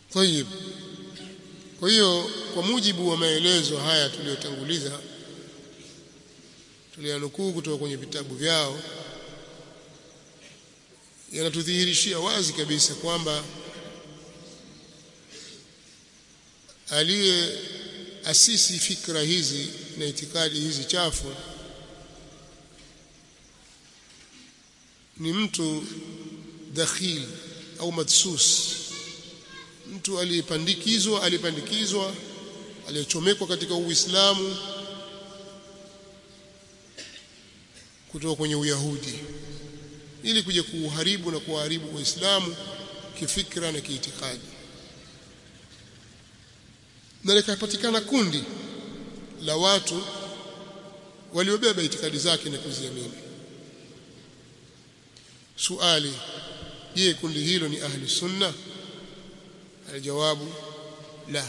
طيب kwa hiyo kwa mujibu wa maelezo haya tuliyotanguliza tuliyanukuu kutoka kwenye vitabu vyao yanatudhihirishia wazi kabisa kwamba aliye asisi fikra hizi na itikadi hizi chafu ni mtu dakhil au madsus mtu aliyepandikizwa aliyepandikizwa aliyechomekwa katika Uislamu kutoka kwenye Uyahudi ili kuja kuuharibu na kuharibu Uislamu kifikra na kiitikadi na likapatikana kundi la watu waliobeba itikadi zake na kuziamini suali je kundi hilo ni ahli sunna aljawabu la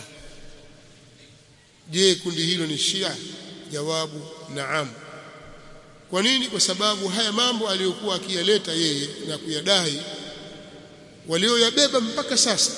je kundi hilo ni shia jawabu naam kwa nini kwa sababu haya mambo aliyokuwa akiyaleta yeye na kuyadai walioyabeba mpaka sasa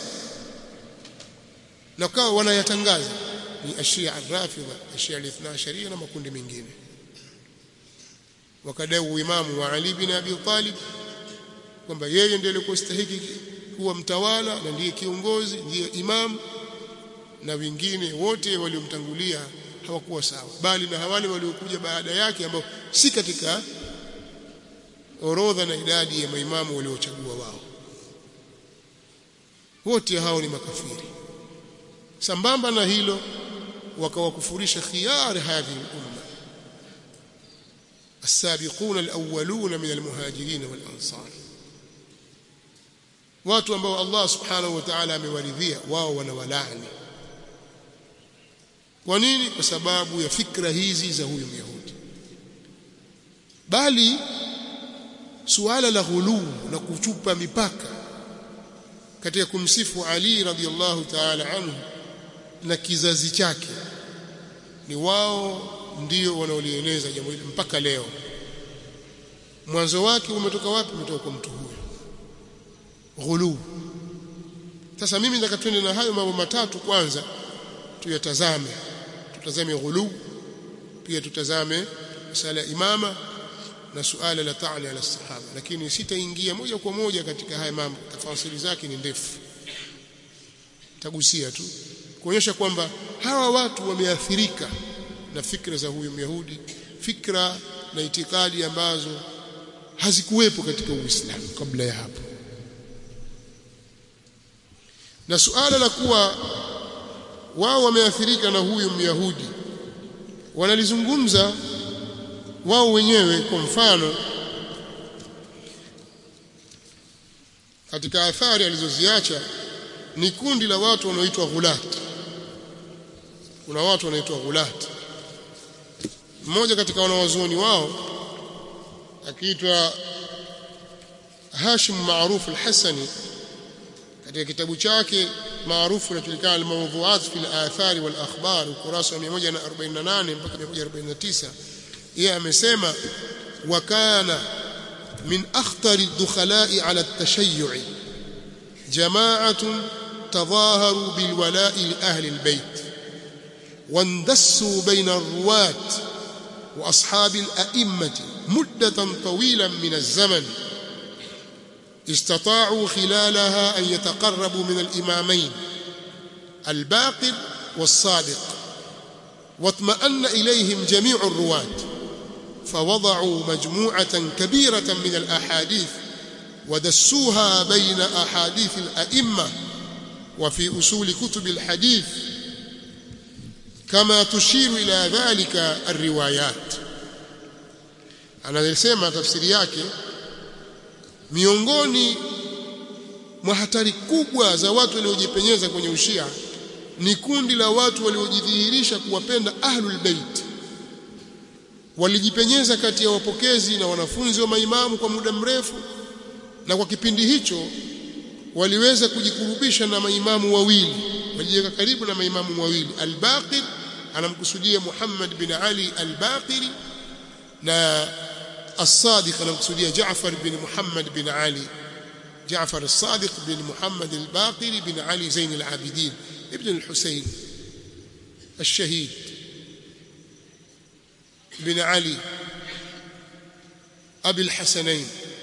na kawa wanayatangaza ni ashia arrafidha ashia alithna sharia na makundi mengine wakadai uimamu wa Ali bin Abi Talib kwamba yeye ndiye alikuwa stahiki kuwa mtawala na ndiye kiongozi ndiye imam na wengine wote waliomtangulia hawakuwa sawa bali na wale waliokuja baada yake ambao si katika orodha na idadi ya maimamu waliochagua wao wote hao ni makafiri sambamba na hilo wakawakufurisha khiyar hadhihi al-umma السابقون الأولون من المهاجرين والأنصار watu ambao Allah subhanahu wa ta'ala amewaridhia wao wanawalaani kwa nini kwa sababu ya fikra hizi za huyu Myahudi bali suala la ghuluu na kuchupa mipaka katika kumsifu Ali radhiallahu ta'ala anhu na kizazi chake ni wao ndio wanaolieneza jambo hili mpaka leo mwanzo wake umetoka wapi umetoka kwa mtu huyo ghulu sasa mimi nataka twende na hayo mambo matatu kwanza tuyatazame tutazame ghulu pia tutazame masala imama na suala la ta'ali ala sahaba lakini sitaingia moja kwa moja katika haya mambo tafasiri zake ni ndefu tagusia tu kuonyesha kwamba hawa watu wameathirika na fikra za huyu Myahudi fikra na itikadi ambazo hazikuwepo katika Uislamu kabla ya hapo na suala la kuwa wao wameathirika na huyu Myahudi wanalizungumza wao wenyewe kwa mfano katika athari alizoziacha ni kundi la watu wanaoitwa ghulat kuna watu wanaitwa ghulat mmoja katika wanawazuoni wao akiitwa Hashim Maruf al-Hasani katika kitabu chake maarufu kinachojulikana al-Mawdhu'at fi al-Athar wal Akhbar ukurasa wa 148 mpaka 149 yeye amesema wa kana min akhtari ad-dukhala'i 'ala at-tashayyu' jama'atun tadhaharu bil wala'i li ahli al-bayt واندسوا بين الرواة وأصحاب الأئمة مدة طويلة من الزمن استطاعوا خلالها أن يتقربوا من الإمامين الباقر والصادق واطمأن إليهم جميع الرواة فوضعوا مجموعة كبيرة من الأحاديث ودسوها بين أحاديث الأئمة وفي أصول كتب الحديث كما تشير إلى ذلك الروايات anasema tafsiri yake miongoni mwa hatari kubwa za watu waliojipenyeza kwenye ushia ni kundi la watu waliojidhihirisha kuwapenda ahlul bait walijipenyeza kati ya wapokezi na wanafunzi wa maimamu kwa muda mrefu na kwa kipindi hicho waliweza kujikurubisha na maimamu wawili walijiweka karibu na maimamu wawili al-Baqir anamkusudia Muhammad bin Ali al-Baqiri na as-Sadiq anamkusudia Jaafar bin Muhammad bin Ali جعفر الصادق بن محمد الباقر بن علي زين العابدين ابن الحسين الشهيد بن علي أبي الحسنين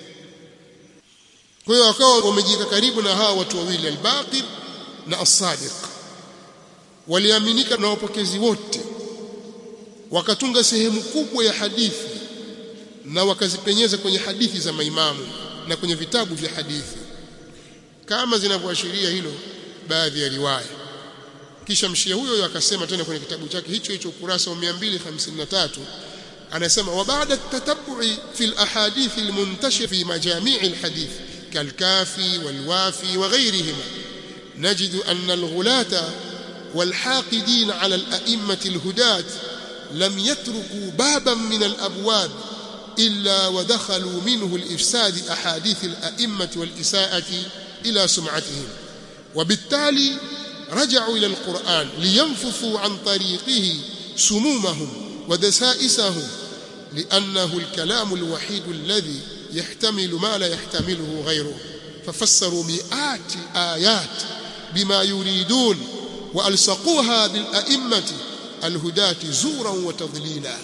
kwa hiyo wakawa wamejika karibu na hawa watu wawili al-Baqir na as-Sadiq waliaminika na wapokezi wote wakatunga sehemu kubwa ya hadithi na wakazipenyeza kwenye hadithi za maimamu na kwenye vitabu vya hadithi kama zinavyoashiria hilo baadhi ya riwaya kisha mshia huyo akasema tena kwenye kitabu chake hicho hicho ukurasa wa 253 anasema wa baada tatabu'i fil ahadith almuntashir fi majami' alhadith kalkafi walwafi wa ghayrihima نجد أن الغلاة والحاقدين على الأئمة الهداة لم يتركوا بابا من الأبواب إلا ودخلوا منه الإفساد أحاديث الأئمة والإساءة إلى سمعتهم وبالتالي رجعوا إلى القرآن لينفثوا عن طريقه سمومهم ودسائسهم لأنه الكلام الوحيد الذي يحتمل ما لا يحتمله غيره ففسروا مئات الآيات بما يريدون وألصقوها بالأئمة الهداة زورا وتضليلا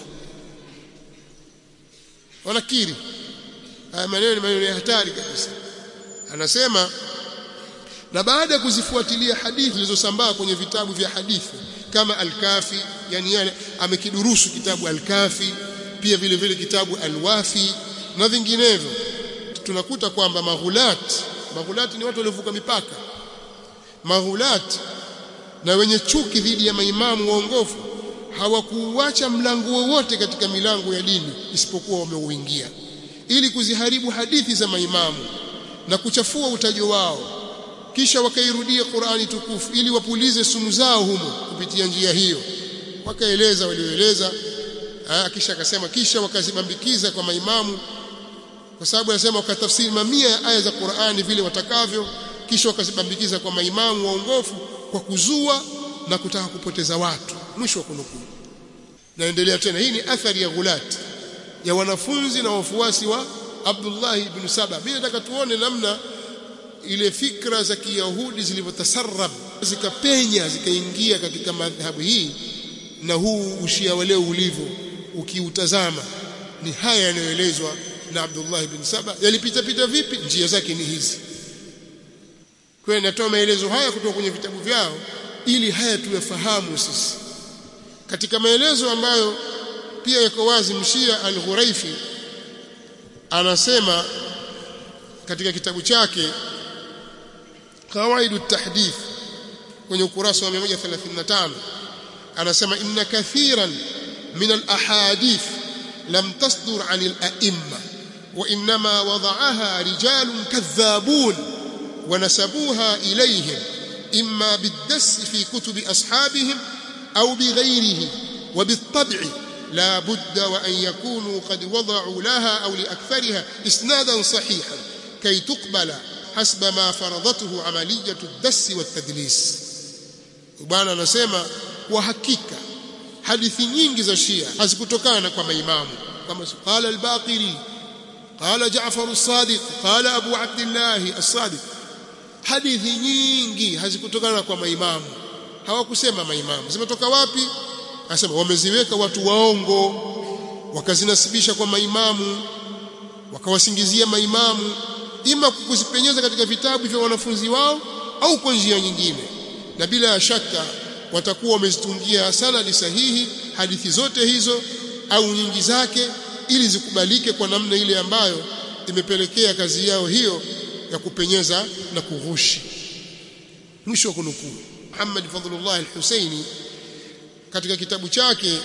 wanakiri haya maneno maneno ya hatari kabisa anasema na baada ya kuzifuatilia hadithi zilizosambaa kwenye vitabu vya hadithi kama al-Kafi yani yale amekidurusu kitabu al-Kafi pia vile vile kitabu al-Wafi na vinginevyo tunakuta kwamba maghulat maghulat ni watu waliovuka mipaka maghulat na wenye chuki dhidi ya maimamu waongofu hawakuuacha mlango wowote katika milango ya dini isipokuwa wameuingia ili kuziharibu hadithi za maimamu na kuchafua utajo wao kisha wakairudia Qur'ani tukufu ili wapulize sumu zao humo kupitia njia hiyo wakaeleza walioeleza kisha akasema kisha wakazibambikiza kwa maimamu kwa sababu anasema wakatafsiri mamia ya aya za Qur'ani vile watakavyo kisha wakazibambikiza kwa maimamu waongofu kwa kuzua na kutaka kupoteza watu mwisho wa kunukuu naendelea tena hii ni athari ya ghulat ya wanafunzi na wafuasi wa Abdullah ibn Saba mimi nataka tuone namna ile fikra za Kiyahudi zilivyotasarrab zikapenya zikaingia katika madhhabu hii na huu ushia wa leo ulivyo ukiutazama ni haya yanayoelezwa na Abdullah ibn Saba yalipita pita vipi njia zake ni hizi kwa natoa maelezo haya kutoka kwenye vitabu vyao ili haya tuyafahamu sisi katika maelezo ambayo pia yako wazi mshia al-Ghuraifi anasema katika kitabu chake Qawaidu tahdith kwenye ukurasa wa 135 anasema inna kathiran min al-ahadith lam tasdur 'an al-a'imma wa inma wada'aha rijalun kadhabun wa nasabuha ilayhim imma bid-dass fi kutubi ashabihim أو بغيره وبالطبع لا بد وأن يكونوا قد وضعوا لها أو لأكثرها إسنادا صحيحا كي تقبل حسب ما فرضته عملية الدس والتدليس وبانا نسمى وحقيقة hadithi nyingi za Shia hazikutokana kwa maimamu kama qala al-Baqiri qala Ja'far as-Sadiq qala Abu Abdullah as-Sadiq hadithi nyingi hazikutokana kwa maimamu hawakusema maimamu zimetoka wapi anasema wameziweka watu waongo wakazinasibisha kwa maimamu wakawasingizia maimamu ima kuzipenyeza katika vitabu vya wanafunzi wao au kwa njia nyingine na bila shaka watakuwa wamezitungia sanadi sahihi hadithi zote hizo au nyingi zake ili zikubalike kwa namna ile ambayo imepelekea kazi yao hiyo ya kupenyeza na kughushi mwisho wa kunukuu Muhammad Fadhlullah al-Husaini katika kitabu chake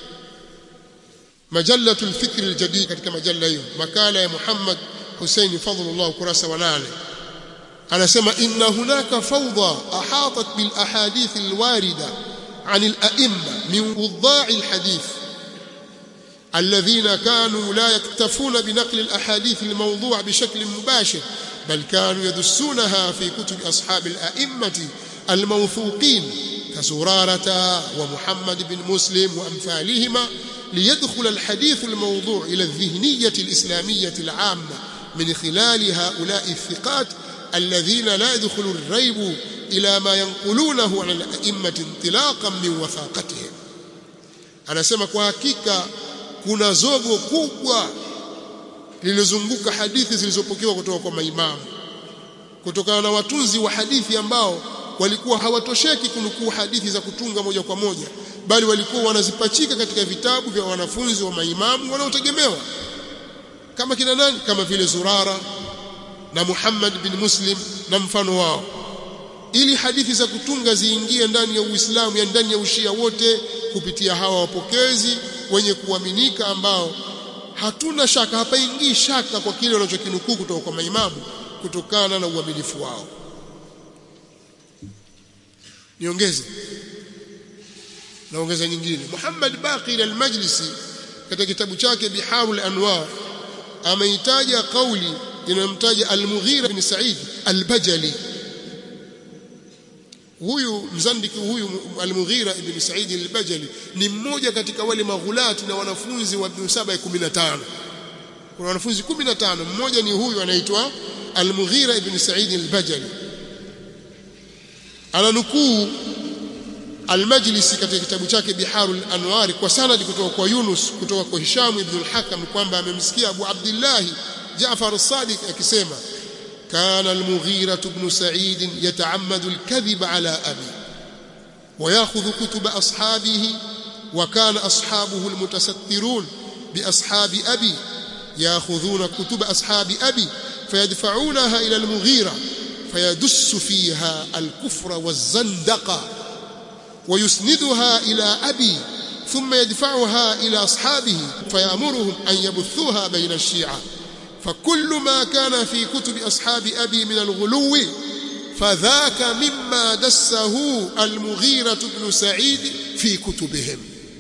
Majallatul Fikr al-Jadid katika majalla hiyo makala ya Muhammad Husaini Fadhlullah ukurasa wa 8 anasema inna hunaka fawda ahatat bil ahadith al-warida عن الأئمة من وضاع الحديث الذين كانوا لا يكتفون بنقل الأحاديث الموضوع بشكل مباشر بل كانوا يدسونها في كتب أصحاب الأئمة الموثوقين كزرارة ومحمد بن مسلم وأمثالهما ليدخل الحديث الموضوع إلى الذهنية الإسلامية العامة من خلال هؤلاء الثقات alladhina la yadkhulu ar-raybu ila ma yanqulunahu 'an al-a'immati intilaqan min wathaqatihim anasema kwa hakika kuna zogo kubwa lililozunguka hadithi zilizopokewa kutoka kwa maimamu kutokana na watunzi wa hadithi ambao walikuwa hawatosheki kunukuu hadithi za kutunga moja kwa moja bali walikuwa wanazipachika katika vitabu vya wanafunzi wa maimamu wanaotegemewa kama kina nani kama vile Zurara na Muhammad bin Muslim na mfano wao ili hadithi za kutunga ziingie ndani ya Uislamu ya ndani ya ushia wote kupitia hawa wapokezi wenye kuaminika ambao hatuna shaka hapaingii shaka kwa kile wanachokinukuu kutoka kwa maimamu kutokana na uaminifu wao niongeze naongeza nyingine Muhammad Baqir al-Majlisi katika kitabu chake Biharul Anwar ameitaja kauli inayomtaja Al-Mughira bin Sa'id Al-Bajali huyu mzandiki huyu Al-Mughira ibn Sa'id Al-Bajali ni mmoja katika wale maghulati na wanafunzi wa 715 kuna wanafunzi 15 mmoja ni huyu anaitwa Al-Mughira ibn Sa'id Al-Bajali ananukuu Al-Majlisi katika kitabu chake Biharul Anwar kwa sanadi kutoka kwa Yunus kutoka kwa Hisham ibn al-Hakam kwamba amemsikia Abu Abdullah Jaafar as-Sadiq akisema kana al-Mughira ibn Sa'id yata'ammadu al-kadhib ala abi وياخذ كتب اصحابه وكان اصحابه المتسترون باصحاب ابي ياخذون كتب اصحاب ابي فيدفعونها الى المغيرة فيدس فيها الكفر والزندقه ويسندها إلى أبي ثم يدفعها إلى أصحابه فيأمرهم أن يبثوها بين الشيعة فكل ما كان في كتب أصحاب أبي من الغلو فذاك مما دسه المغيرة بن سعيد في كتبهم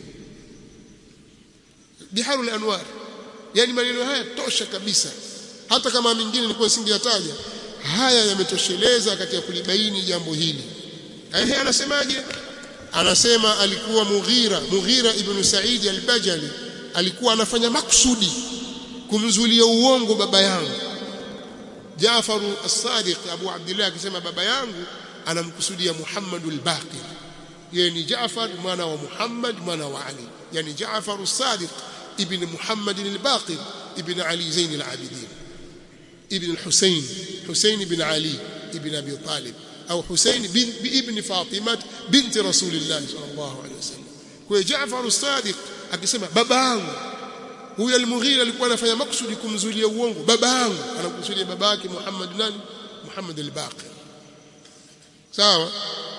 بحار الأنوار يعني maneno haya tosha kabisa hata kama mingine nilikuwa singeyataja haya yametosheleza katika kulibaini jambo hili ehe anasemaje anasema alikuwa Mughira Mughira ibn Said al-Bajali alikuwa anafanya maksudi kumzulia uongo baba yangu Jaafar as-Sadiq Abu Abdullah akisema baba yangu anamkusudia Muhammad al-Baqir yeye ni Jaafar mwana wa Muhammad mwana wa Ali yani Jaafar as-Sadiq ibn Muhammad al-Baqir ibn Ali Zain al-Abidin ibn al-Husayn Husayn ibn Ali ibn Abi Talib au Hussein bin ibn Fatima binti Rasulillah sallallahu alaihi wasallam. Kwa Jaafar as-Sadiq akisema baba yangu huyu al-Mughira alikuwa anafanya maksudi kumzulia uongo baba yangu anakusudia baba yake Muhammad nani Muhammad al-Baqir sawa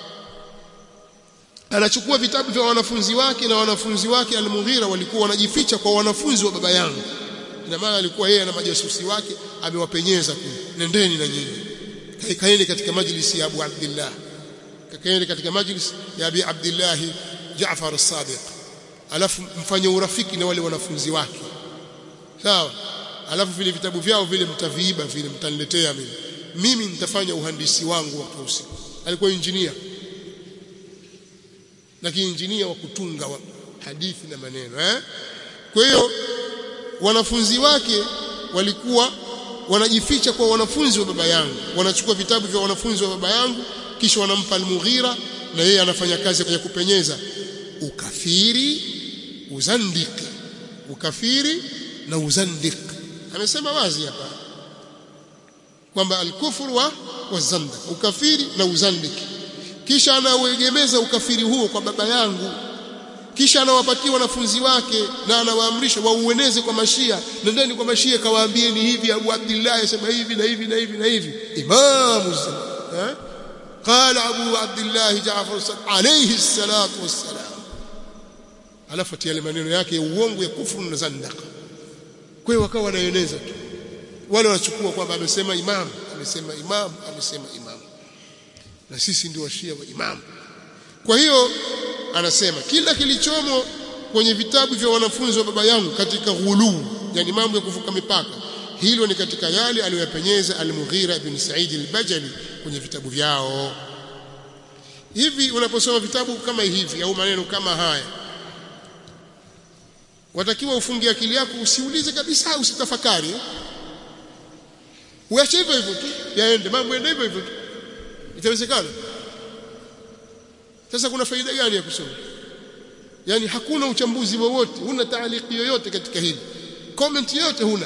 anachukua vitabu vya wanafunzi wake na wanafunzi wake al-Mughira walikuwa wanajificha kwa wanafunzi wa baba yangu ina maana alikuwa yeye na majasusi wake amewapenyeza kule nendeni na nyinyi kaeni katika majlisi ya Abu Abdullah kaeni katika majlis ya Abi Abdullah Jaafar as-Sadiq alafu mfanye urafiki na wale wanafunzi wake sawa alafu vile vitabu vyao vile mtaviiba vile mtaniletea mimi mimi nitafanya uhandisi wangu wa usiku alikuwa injinia lakini injinia wa kutunga wa hadithi na maneno eh kwa hiyo wanafunzi wake walikuwa wanajificha kwa wanafunzi wa baba yangu wanachukua vitabu vya wanafunzi wa baba yangu kisha wanampa al-Mughira na yeye anafanya kazi ya kupenyeza ukafiri uzandiki ukafiri na uzandik amesema wazi hapa kwamba al-kufru wa wazandak ukafiri na uzandiki kisha anauegemeza ukafiri huo kwa baba yangu kisha anawapatia wanafunzi wake na anawaamrisha waueneze kwa mashia nendeni kwa mashia kawaambieni hivi Abu Abdullah yasema hivi na hivi na hivi na hivi imamu eh قال ابو عبد الله جعفر عليه الصلاه والسلام alafu atia maneno yake ya uongo ya kufuru na zandaka kwa hiyo wakawa wanaeneza tu wale wanachukua kwamba amesema imam amesema imam amesema imam na sisi ndio washia wa imam kwa hiyo anasema kila kilichomo kwenye vitabu vya wanafunzi wa baba yangu katika ghuluu yani mambo ya kuvuka mipaka hilo ni katika yale aliyoyapenyeza al-Mughira ibn Sa'id al-Bajali kwenye vitabu vyao hivi unaposoma vitabu kama hivi au maneno kama haya watakiwa ufungie akili yako usiulize kabisa usitafakari uache hivyo hivyo tu yaende mambo yaende hivyo hivyo tu itawezekana sasa kuna faida gani ya kusoma yani hakuna uchambuzi wowote huna taaliki yoyote katika hili comment yoyote huna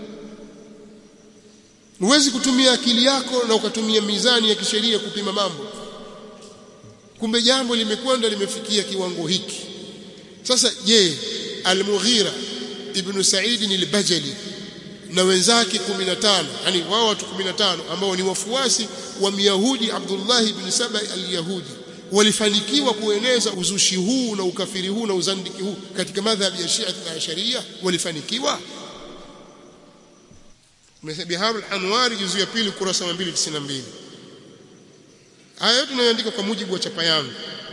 huwezi kutumia akili yako na ukatumia mizani ya kisheria kupima mambo kumbe jambo limekwenda limefikia kiwango hiki sasa je al-Mughira ibn Sa'id al-Bajali na wenzake 15 yani wao watu 15 ambao ni wafuasi wa Myahudi Abdullah ibn Saba al-Yahudi walifanikiwa kueneza uzushi huu na ukafiri huu na uzandiki huu katika madhhabi ya Shia na Sharia walifanikiwa Bihar al-Anwar juzu ya pili kurasa 292 Haya yote tunayoandika kwa mujibu wa chapa yangu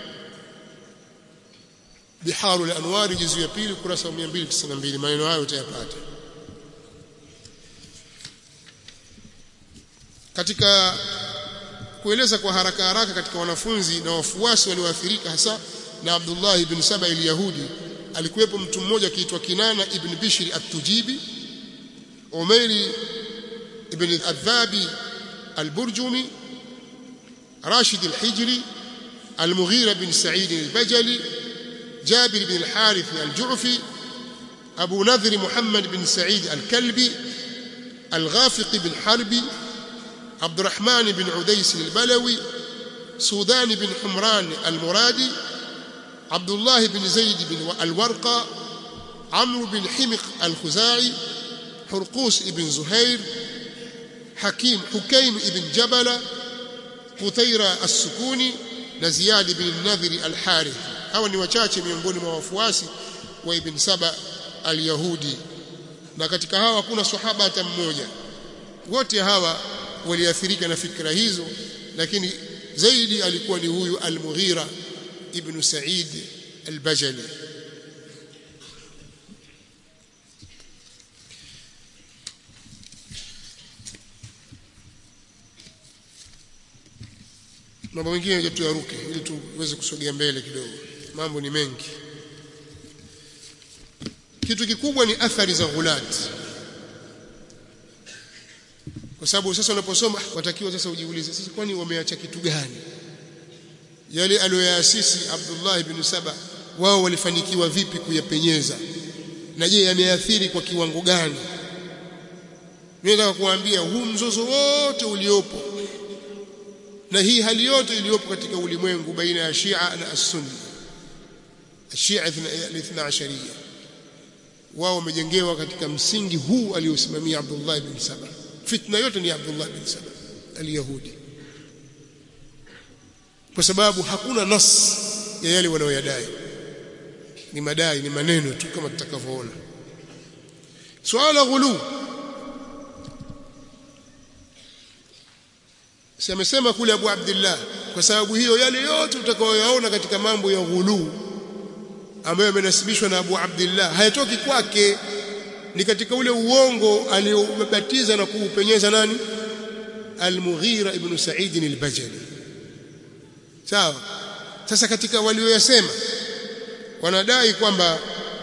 Bihar al-Anwar juzu ya pili kurasa 292 maneno hayo utayapata Katika kueleza kwa haraka haraka katika wanafunzi na wafuasi walioathirika hasa na Abdullah ibn Saba al-Yahudi alikuwepo mtu mmoja akiitwa Kinana ibn Bishri at-Tujibi Umairi ibn Adhabi al-Burjumi Rashid al-Hijri al-Mughira bin Sa'id al-Bajali Jabir bin al-Harith al-Ju'fi Abu Nadhr Muhammad bin Sa'id al-Kalbi al-Ghafiq bin Harbi عبد الرحمن بن عديس البلوي سودان بن حمران المرادي عبد الله بن زيد بن الورقة عمرو بن حمق الخزاعي حرقوس بن زهير حكيم حكيم بن جبل قتيرة السكوني نزياد بن النذر الحارث hawa ni wachache miongoni mwa wafuasi wa ibn Saba al-Yahudi na katika hawa hakuna sahaba hata mmoja wote hawa waliathirika na fikra hizo lakini zaidi alikuwa ni huyu al-Mughira ibn Sa'id al-Bajali mambo mengine tuyaruke ili tuweze kusogea mbele kidogo mambo ni mengi kitu kikubwa ni athari za ghulati kwa sababu sasa unaposoma watakiwa sasa ujiulize sasa kwani wameacha kitu gani yale aliyoyaasisi Abdullah ibn Saba wao walifanikiwa vipi kuyapenyeza na je yameathiri kwa kiwango gani mimi nataka kuambia huu mzozo wote uliopo na hii hali yote iliyopo katika ulimwengu baina ya Shia na As-Sunni Shia al-Ithna Ashariya wao wamejengewa katika msingi huu aliosimamia Abdullah ibn Saba fitna yote ni Abdullah bin Saba al-Yahudi kwa sababu hakuna nas ya yale wanaoyadai ni madai ni maneno tu kama tutakavyoona swala ghulu si amesema kule Abu Abdullah kwa sababu hiyo yale yote utakayoyaona katika mambo ya ghulu ambayo yamenasibishwa na Abu Abdullah hayatoki kwake ni katika ule uongo aliobatiza na kuupenyeza nani Al-Mughira ibn Sa'id al-Bajali sawa sasa katika walioyasema wanadai kwamba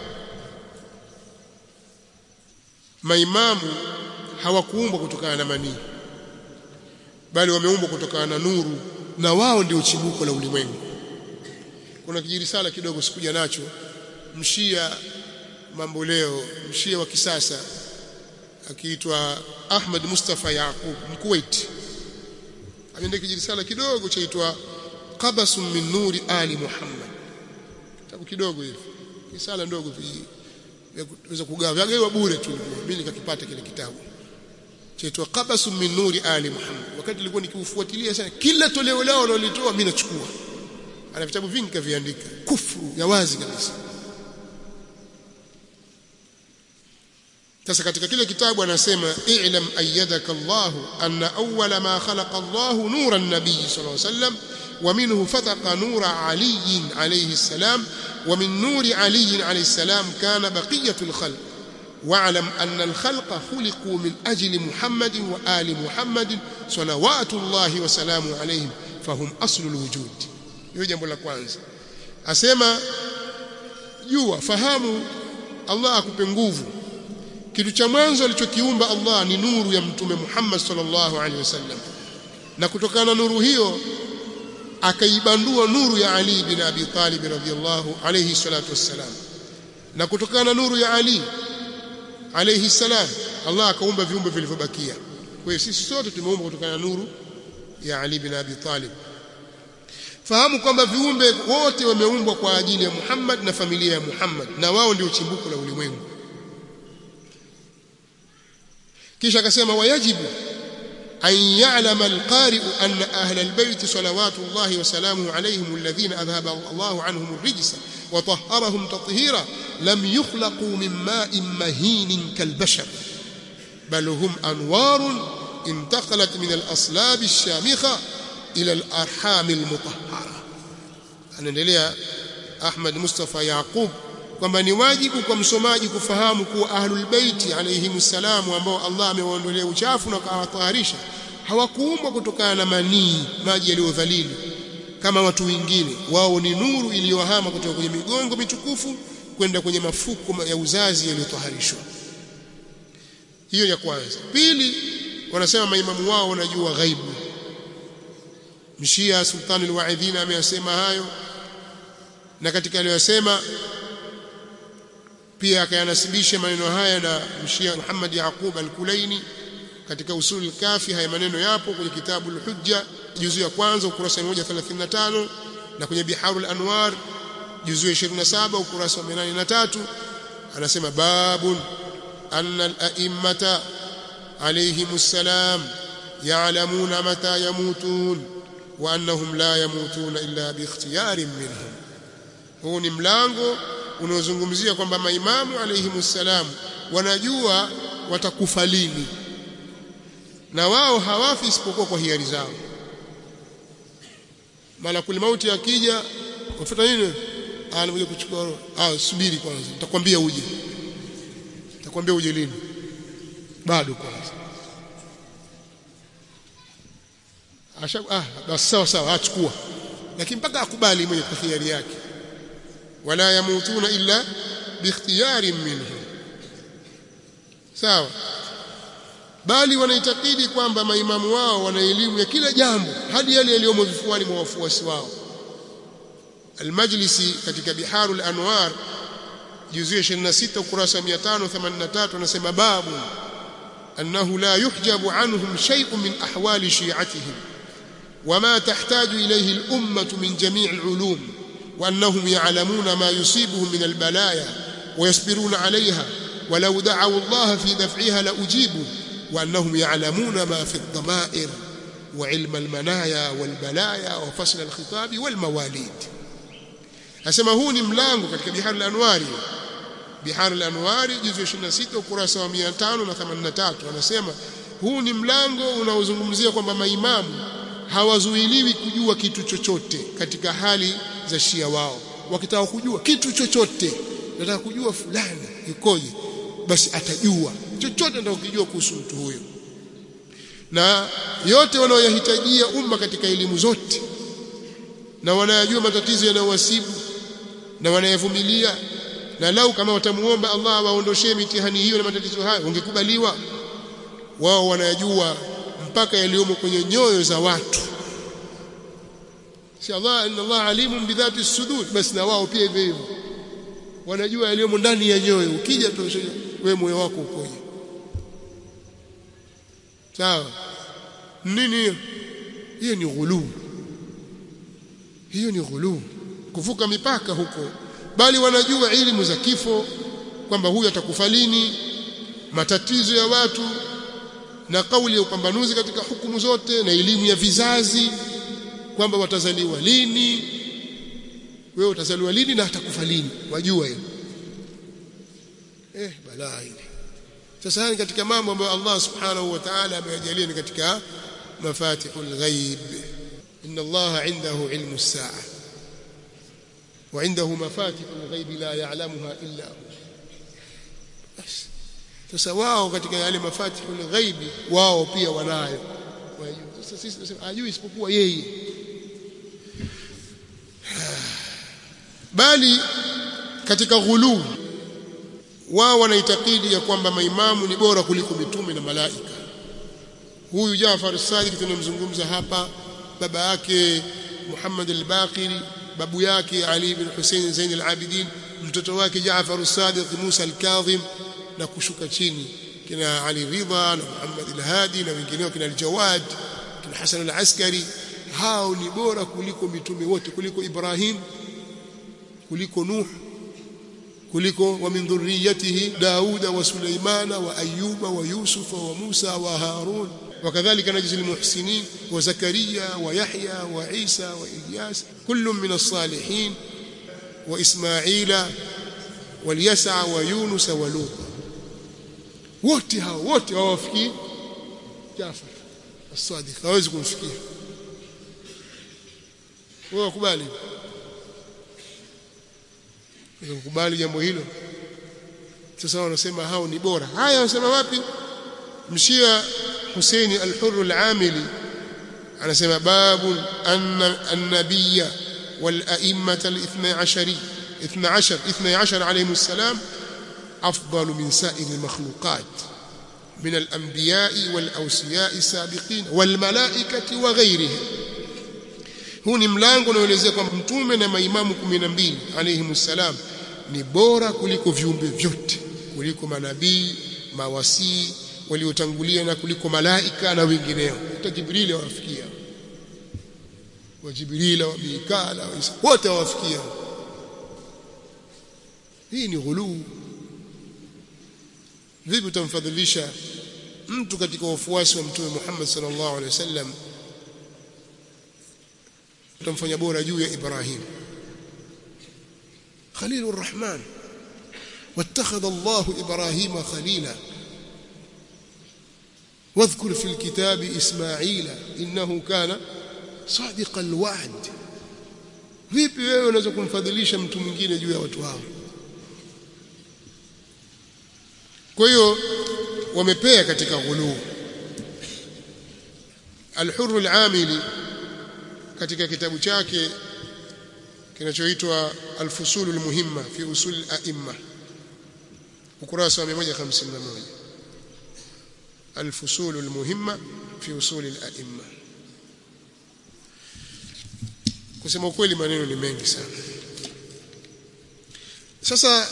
maimamu hawakuumbwa kutokana na manii bali wameumbwa kutokana na nuru na wao ndio chimbuko la ulimwengu kuna kijirisala kidogo sikuja nacho mshia mambo leo mshia wa kisasa akiitwa Ahmad Mustafa Yaqub Mkuwait ameandika kijirisala kidogo chaitwa Qabasun min nuri ali Muhammad kitabu kidogo hivi risala ndogo weza kugawa vyagawa bure tu mimi nikakipata kile kitabu chaitwa Qabasun min nuri ali Muhammad wakati nilikuwa nikiufuatilia sana kila toleo lao wanalitoa mimi nachukua ana vitabu vingi kaviandika kufru ya wazi kabisa sasa katika kile kitabu anasema i'lam ayyadaka Allah anna awwala ma khalaqa Allah nura an-nabiy sallallahu alayhi wasallam wa minhu fataqa nura Ali alayhi salam wa min nuri Ali alayhi salam kana baqiyatu al-khalq واعلم أن الخلق خلقوا من أجل محمد وآل محمد صلوات الله وسلامه عليهم فهم أصل الوجود hiyo jambo la kwanza asema jua fahamu Allah akupe nguvu kitu cha mwanzo alichokiumba Allah ni nuru ya mtume Muhammad sallallahu alaihi wasallam na kutokana na nuru hiyo akaibandua nuru ya Ali bin Abi Talib radhiyallahu alayhi salatu wassalam na kutokana na nuru ya Ali alayhi salam Allah akaumba viumbe vilivyobakia kwa hiyo sisi sote tumeumbwa kutokana na nuru ya Ali bin Abi Talib fahamu kwamba viumbe wote wameumbwa kwa ajili ya Muhammad na familia ya Muhammad na wao ndio chimbuko la ulimwengu kisha akasema wayajibu أن يعلم القارئ أن أهل البيت صلوات الله وسلامه عليهم الذين أذهب الله عنهم الرجس وطهرهم تطهيرا لم يخلقوا من ماء مهين كالبشر بل هم أنوار انتقلت من الأصلاب الشامخة إلى الأرحام المطهرة أنا أحمد مصطفى يعقوب kwamba ni wajibu kwa msomaji kufahamu kuwa ahlul baiti alayhimus salam ambao Allah amewaondolea uchafu na akawataharisha hawakuumbwa kutokana na manii maji yaliyodhalili kama watu wengine wao ni nuru iliyohama kutoka kwenye migongo mitukufu kwenda kwenye mafuko ya uzazi yaliyotaharishwa hiyo ya kwanza pili wanasema maimamu wao wanajua ghaibu mshia sultani alwaidhin ameyasema hayo na katika aliyosema pia akayanasibisha maneno haya na mshia Muhammad Yaqub al-Kulaini katika usul al-kafi haya maneno yapo kwenye kitabu al-Hujja juzu ya kwanza ukurasa 135 na kwenye Biharul Anwar juzu ya 27 ukurasa wa 83 anasema babun anna al-a'immata alayhimus salam ya'lamuna mata yamutun wa annahum la yamutuna illa bi ikhtiyarin minhum huu ni mlango unaozungumzia kwamba maimamu alayhimussalam wanajua watakufa lini na wao hawafi isipokuwa kwa hiari zao malakul mauti akija wafuata nini anakuja kuchukua roho ah subiri kwanza nitakwambia uje nitakwambia uje lini bado kwanza asha ah basi sawa sawa achukua lakini mpaka akubali mwenye kwa hiari yake wala yamutuna illa biikhtiyarin minhu sawa bali wanaitakidi kwamba maimamu wao wana elimu ya kila jambo hadi yale yaliyomo vifuani mwa wafuasi wao Al-Majlisi katika Biharul Anwar juzu ya 26 ukurasa 583 anasema babu annahu la yuhjabu anhum shay'un min ahwali shi'atihim wama tahtaju ilayhi al-ummah min jami' al-ulum وأنهم يعلمون ما يصيبهم من البلايا ويصبرون عليها ولو دعوا الله في دفعها لأجيبوا وأنهم يعلمون ما في الضمائر وعلم المنايا والبلايا وفصل الخطاب والمواليد أسمى هو ملانgo katika bihar al-anwari bihar al-anwari juzu 26 ukurasa wa 583 anasema huu ni mlango unaozungumzia kwamba maimamu hawazuiliwi kujua kitu chochote katika hali za shia wao wakitaka kujua kitu chochote nataka kujua fulani ikoje basi atajua chochote ndio ukijua kuhusu mtu huyo na yote wanaoyahitajia umma katika elimu zote na wanayajua matatizo yanayowasibu na wanayavumilia na lau kama watamuomba Allah awaondoshee mitihani hiyo na matatizo hayo ungekubaliwa wao wanayajua mpaka yaliyomo kwenye nyoyo za watu si Allah inna Allah alimun bidhati sudur basi na wao pia hivyo hivyo wanajua yaliyomo ndani ya nyoyo ukija tu wewe moyo wako ukoje sawa nini hiyo hiyo ni ghuluu hiyo ni ghuluu kuvuka mipaka huko bali wanajua elimu za kifo kwamba huyu atakufa lini matatizo ya watu na kauli ya upambanuzi katika hukumu zote na elimu ya vizazi kwamba watazaliwa lini wewe utazaliwa lini na atakufa lini wajua hilo eh balaa hili sasa ni katika mambo ambayo Allah subhanahu wa ta'ala ameyajalia ni katika mafatihul ghaib inna Allah indahu ilmu as-sa'a wa indahu mafatihul ghaib la ya'lamuha illa hu basi sasa wao katika yale mafatihul ghaib wao pia wanayo sasa sisi tunasema ajui isipokuwa yeye bali katika ghuluu wao wanaitakidi ya kwamba maimamu ni bora kuliko mitume na malaika huyu Jaafar Sadiq tunamzungumza hapa baba yake Muhammad al-Baqiri babu yake Ali ibn Hussein Zain al-Abidin mtoto wake Jaafar Sadiq Musa al-Kadhim na kushuka chini kina Ali Ridha na Muhammad al-Hadi na wengineo kina al-Jawad kina Hasan al-Askari hao ni bora kuliko mitume wote kuliko Ibrahim kuliko Nuh kuliko wa min dhurriyyatihi Dauda wa Sulaimana wa Ayyuba wa Yusufa wa Musa wa Harun وكذلك نجزي المحسنين وزكريا ويحيى وعيسى وإلياس كل من الصالحين وإسماعيل واليسع ويونس ولوط wote hao wote hawafikii Jafar as-Sadiq hawezi kumfikia wewe ukubali ukubali jambo hilo sasa wanasema hao ni bora haya wanasema wapi mshia Husaini al-Hurr al-Amili anasema babu anna an-nabiyya wal a'immata al-12 12 12 alayhim السلام أفضل من سائر المخلوقات من الأنبياء والأوسياء السابقين والملائكة وغيرهم huu ni mlango unaoelezea kwamba mtume na maimamu 12 alayhimu salam ni bora kuliko viumbe vyote kuliko manabii mawasii waliotangulia na kuliko malaika na wengineo hata jibrili wawafikia wa jibrila wa mikala wa isa wote wawafikia hii ni ghuluu vipi utamfadhilisha mtu katika wafuasi wa mtume Muhammad sallallahu alaihi wasallam utamfanya bora juu ya Ibrahim Khalilur Rahman واتخذ الله إبراهيم خليلا واذكر في الكتاب إسماعيل إنه كان صادق الوعد vipi wewe unaweza kumfadhilisha mtu mwingine juu ya watu hao kwa hiyo wamepea katika ghuluu al-Hurr al-Amili katika kitabu chake kinachoitwa al-Fusul al-Muhimma fi usul al-a'imma ukurasa wa 151 al-Fusul al-Muhimma fi usul al-a'imma kusema ukweli maneno ni mengi sana sasa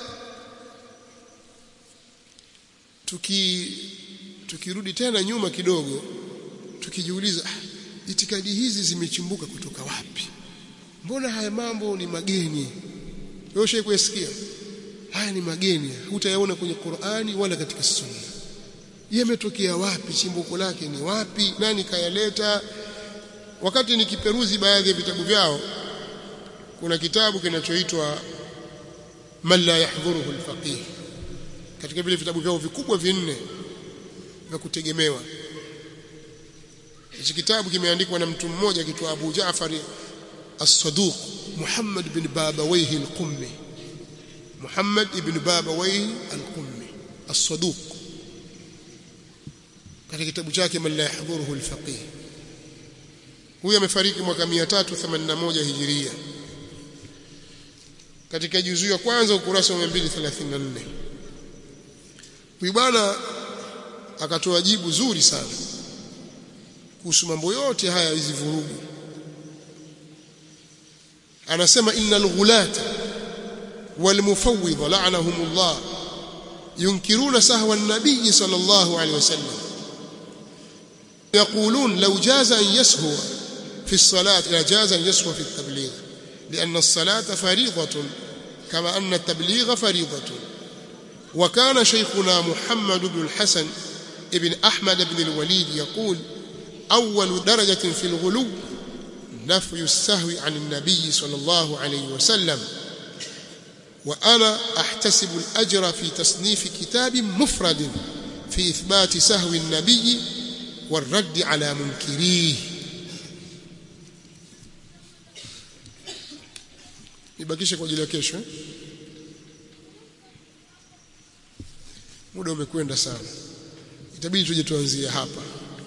tuki tukirudi tena nyuma kidogo tukijiuliza ah, itikadi hizi zimechimbuka kutoka wapi mbona haya mambo ni mageni wewe ushaikusikia haya ni mageni hutayaona kwenye Qur'ani wala katika Sunna yametokea wapi chimbuko lake ni wapi nani kayaleta wakati nikiperuzi baadhi ya vitabu vyao kuna kitabu kinachoitwa man la yahdhuruhu alfaqih katika vile vitabu vyao vikubwa vinne vya kutegemewa hichi kitabu kimeandikwa na mtu mmoja akiitwa Abu Jaafar As-Saduq Muhammad bin Babawayhi Al-Qummi Muhammad ibn Babawayhi Al-Qummi As-Saduq katika kitabu chake man la yahdhuruhu al-faqih huyu amefariki mwaka 381 hijiria katika juzuu ya kwanza ukurasa wa 234 huyu bwana akatoa jibu zuri sana kuhusu mambo yote haya hizi vurugu anasema innal ghulata wal mufawwidha la'anahumullah yunkiruna sahwa an-nabiy sallallahu alayhi wasallam يقولون لو جاز أن يسهو في الصلاة لجاز أن يسهو في التبليغ لأن الصلاة فريضة كما أن التبليغ فريضة وكان شيخنا محمد بن الحسن ابن أحمد بن الوليد يقول أول درجة في الغلو نفي السهو عن النبي صلى الله عليه وسلم وأنا أحتسب الأجر في تصنيف كتاب مفرد في إثبات سهو النبي والرد على منكريه nibakishe kwa ajili ya kesho eh? muda umekwenda sana itabidi tuje tuanzie hapa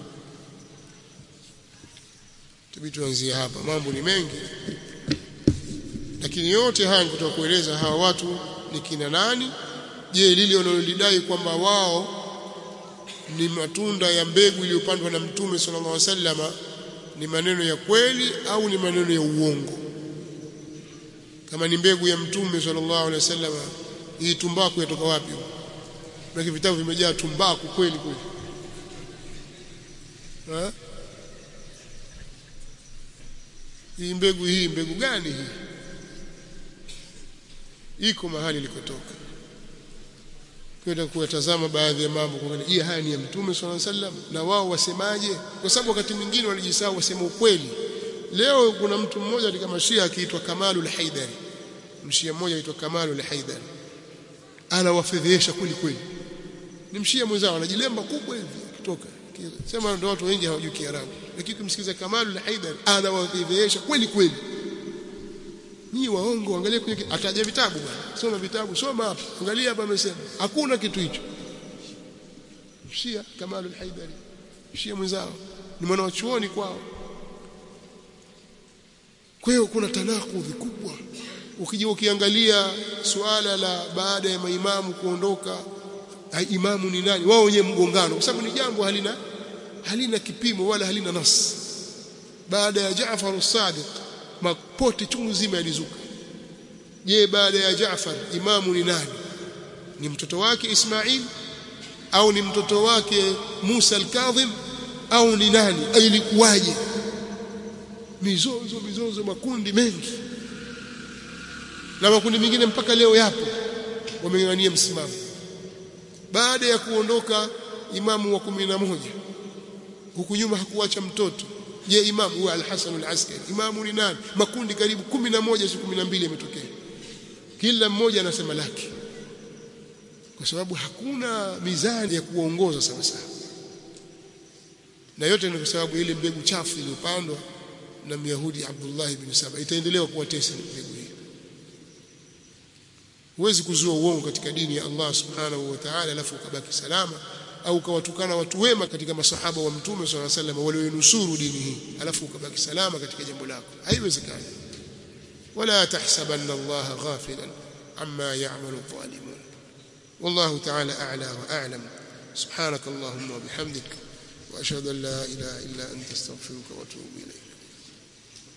itabidi tuanzie hapa mambo ni mengi lakini yote haya ni kutoka kueleza hawa watu ni kina nani je lile wanalolidai kwamba wao ni matunda ya mbegu iliyopandwa na mtume sallallahu alaihi wasallama ni maneno ya kweli au ni maneno ya uongo kama ni mbegu ya mtume sallallahu alaihi wasallama hii tumbaku yatoka wapi na vitabu vimejaa tumbaku kweli kweli ha? hii mbegu hii mbegu gani hii iko mahali ilikotoka kwenda kuyatazama baadhi ya mambo kuangalia je haya ni ya mtume swalla sallam na wao wasemaje kwa sababu wakati mwingine walijisahau wasema ukweli leo kuna mtu mmoja katika mashia akiitwa Kamalul Haidari mshia mmoja aitwa Kamalul Haidari anawafedhesha kweli kweli ni mshia mwenzao anajilemba kubwa hivi kutoka sema ndio watu wengi hawajui Kiarabu lakini kumsikiza Kamalul Haidari anawafedhesha kweli kweli Nyinyi waongo angalia kwenye ataja vitabu bwana. Soma vitabu, soma hapa. Angalia hapa amesema. Hakuna kitu hicho. Shia Kamalul Haidari. Shia mwenzao. Ni mwana wa chuoni kwao. Kwa hiyo kuna tanakudhi kubwa. Ukija ukiangalia suala la baada ya maimamu kuondoka imamu ni nani? Wao wenyewe mgongano kwa sababu ni jambo halina halina kipimo wala halina nas. Baada ya Jaafar as-Sadiq mapote chungu zima yalizuka je baada ya Jaafar imamu ni nani ni mtoto wake Ismail au ni mtoto wake Musa al-Kadhim au ni nani ilikuwaje mizozo mizozo makundi mengi na makundi mengine mpaka leo yapo wameng'ania msimamo baada ya kuondoka imamu wa kumi na moja huku nyuma hakuacha mtoto je imamu huwa al-Hasan al-Askari imamu ni nani makundi karibu kumi na moja si kumi na mbili yametokea kila mmoja anasema lake kwa sababu hakuna mizani ya kuongoza sawa sawa na yote ni kwa sababu ile mbegu chafu iliyopandwa na Myahudi Abdullah ibn Saba itaendelea kuwatesa mbegu hii huwezi kuzua uongo katika dini ya Allah subhanahu wa ta'ala alafu ukabaki salama au ukawatukana watu wema katika masahaba wa mtume swalla sallam walionusuru dini hii alafu ukabaki salama katika jambo lako haiwezekani wala tahsabanna Allah ghafilan amma ya'malu adh-dhalimun wallahu ta'ala a'la wa a'lam subhanak allahumma wa bihamdik wa ashhadu an la ilaha illa anta astaghfiruka wa atubu ilayk